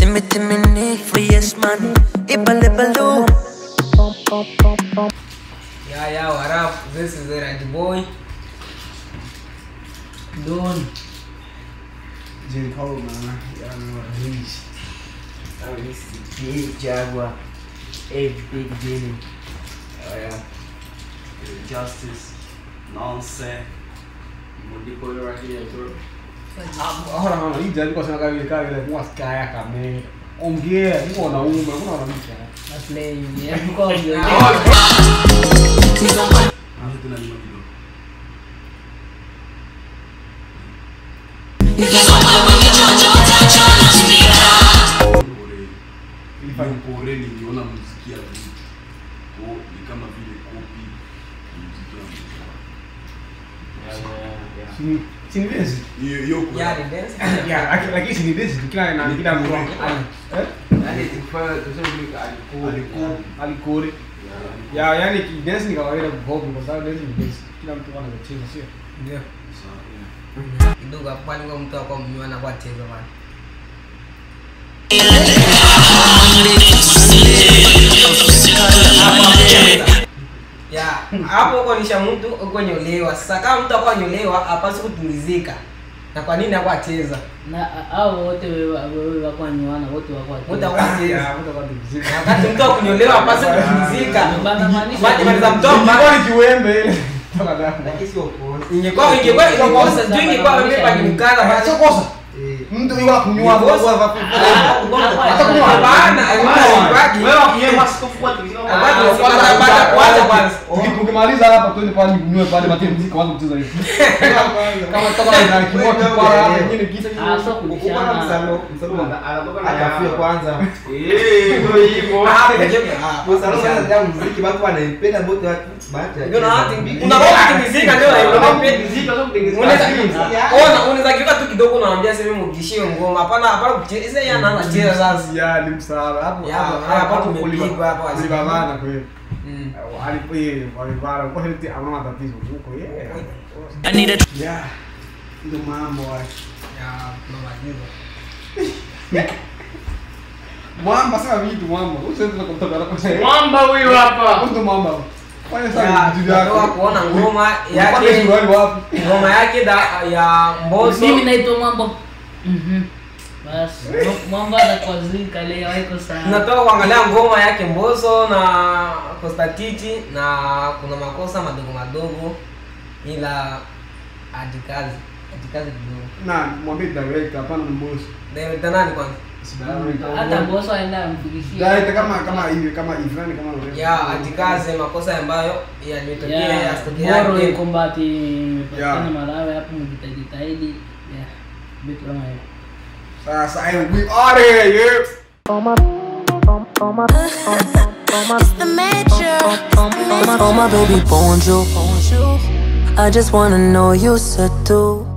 Timmy Timmy ni free yes man. Ibale balu. Yeah, yeah, what up? This is the Randy Boy. Don. J. Cole, man. Y'all know what it is. Oh, this is big Jaguar. Hey, big Jimmy. Oh, yeah. Justice. Nonsense. Mundiko right here, bro. Ora mama, hii jadi kwa sana kama kama ile kwa skaya kama ongea, ni kwa naume, kuna wanamke. That's lame. Yeah, because you're Ilifanya Mpore niliona muziki ya vitu ko ni kama vile kopi ya muziki wa muziki. sini sini desi. Hiyo hiyo kwa Yeah, the dance. Ya, lakini lakini sini desi kila na kila mtu. Eh? Yani tukifanya tuseme alikuwa Alikuwa alikore. Ya, yani dance ni kawaida kuhobi kwa sababu dance ni dance. Kila mtu anacheza sio? Ndio. Kidogo hapo pale kwa mtu akwa mnywana kwa cheza bana. Ya, hapo uko nisha mtu uko nyolewa. Sasa kama mtu akwa nyolewa hapaswi kutumizika. Na kwa nini akwa cheza? na hao wote wewe wakwanywana wote Mtu akwa cheza. Ya, mtu kwa muziki. Na Wakati mtu akunyolewa hapaswi kutumizika. Banamaanisha- Bali mali za mtoto Ilikuwa ni kiwembe ile. Toka ndani. lakini sio kosa. ingekuwa ingekuwa ingekuwa sijui ingekuwa mimi pakimkana basi Sio kosa. Mtu yuwa kunywa kwa sababu hapana Tukimaliza hapa twende pale kunywe pale matie muziki kwanza kucheza hivi. Kama toka na kimoja kipara hapo nyingine kitu. Ah, so kubishana Akafia kwanza. unaweza kiuka tu kidogo unaambia sema mugishie ngoma hapana hapana kucheza yeye anaanza cheza sasa Ya ni msaada hapo Ya, hapo hapo hapo tumepigwa hapo, Alibabana kweli. Mm. Alipo yeye walibara kwa hiyo hamna matatizo huko yeye. I need a Ya. Ndio mambo haya. Ya, tunamaliza. Mwamba sasa vitu mwamba. Usiweze kutoka na kwa mwamba huyu hapa Ndio mwamba. Fanya Ya, sana vitu tunatoka vyako. kuona ngoma Unapata yake suruali wapi? ngoma yake da, ya mboso mimi naitwa mwamba Mhm. basi mwamba atakwazika leo haiko sana tunatoka kuangalia ngoma yake mboso na kostatiti na kuna makosa madogo madogo ila ajikazi ajikazi kidogo Na mwambie direct hapana na boss. Director nani kwanza hata boso aenda amfikishie Direct kama kama hivi kama hivi yani kama wewe. ya ajikaze makosa ambayo yalitokea Yeah, yasitokea boro tena. iko mbati imepatikana Yeah. Malawi hapo mjitajitahidi yeah vitu kama hivyo Sasa I we are here. Yeah. It's the major. Oh my baby, bonjour. I just wanna know you said too.